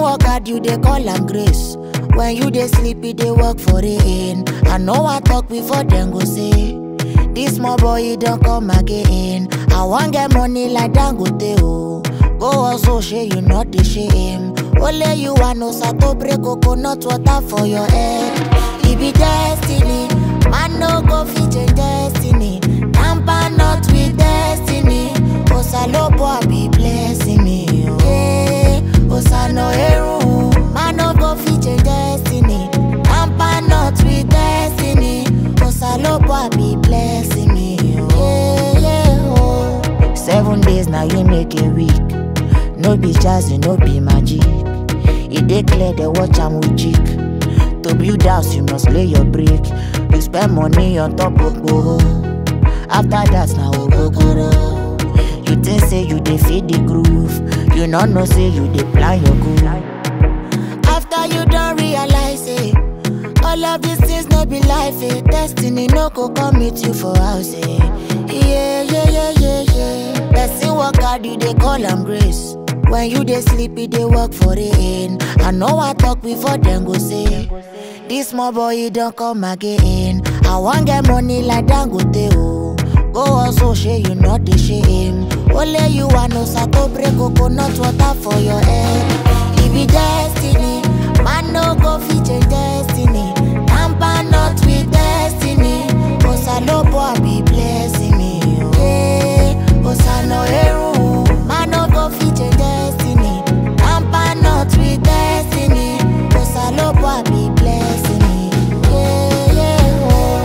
work hard, you dey call am grace. When you dey sleep, you dey work for rain. I know I talk before them go say, this small boy he don't come again. I want get money like Dangote oh. Go also share you not the shame. Only you want no sato break coconut water for your head. It be destiny, man no go fit change destiny. Tamper not with destiny. Osalopo be blessing me. Oh. Hey, Osano eru, man no go fit change destiny. Tamper not with destiny. Osalopo be blessing me. Oh. Yeah, yeah, oh. Seven days now you make a week. No be jazzy, no be magic. E dey clear the watch am with cheek. To build house, you must lay your brick. You spend money on top of gbogbo. After that, na ogogoro. You think say you dey feed the groove. You no know say you dey plan your goal. After you don realize it, all of these things no be life. Eh. Destiny no go come meet you for house. Eh. Yeah, yeah, yeah, yeah, yeah. Person work hard, you dey call am grace. When you dey sleep, you dey work for rain. I know I talk before them go say, this small boy he don't come again. I want get money like Dangote oh. Go also share you not the shame. Only you want no sato break coconut water for your head. It be destiny, man no go fit change destiny. Tamper not with destiny. Osalopo be blessing me. Oh. Hey, Osano eru, man no go fit change destiny. Tamper not with destiny. Osalopo be blessing me. Yeah, yeah,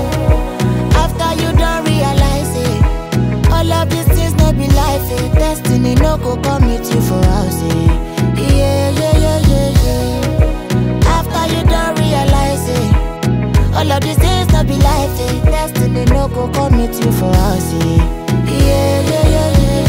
oh. After you don't realize it, all of these things no be life. Eh. Destiny no go come meet you for house. Eh. Yeah, yeah, yeah, yeah, yeah. After you don't realize it, all of these things no be life. Eh. Destiny no go come meet you for house. Eh. Yeah, yeah, yeah, yeah,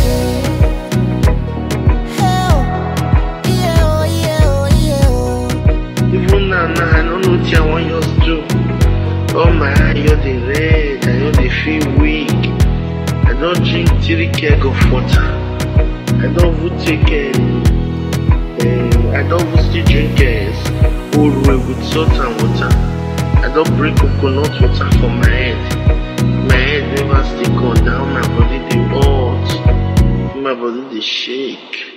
yeah. Hey, oh. Yeah, oh, yeah, oh, yeah, oh. Even now, now I don't know what I want yours to do. Oh my eye, you're the red, I know they feel weak. I don't drink three keg of water. I don't even take um, um, I don't even still drink uh, old way with salt and water. I don't bring coconut water for my head. My head never still gone down, my body they hot. My body they shake.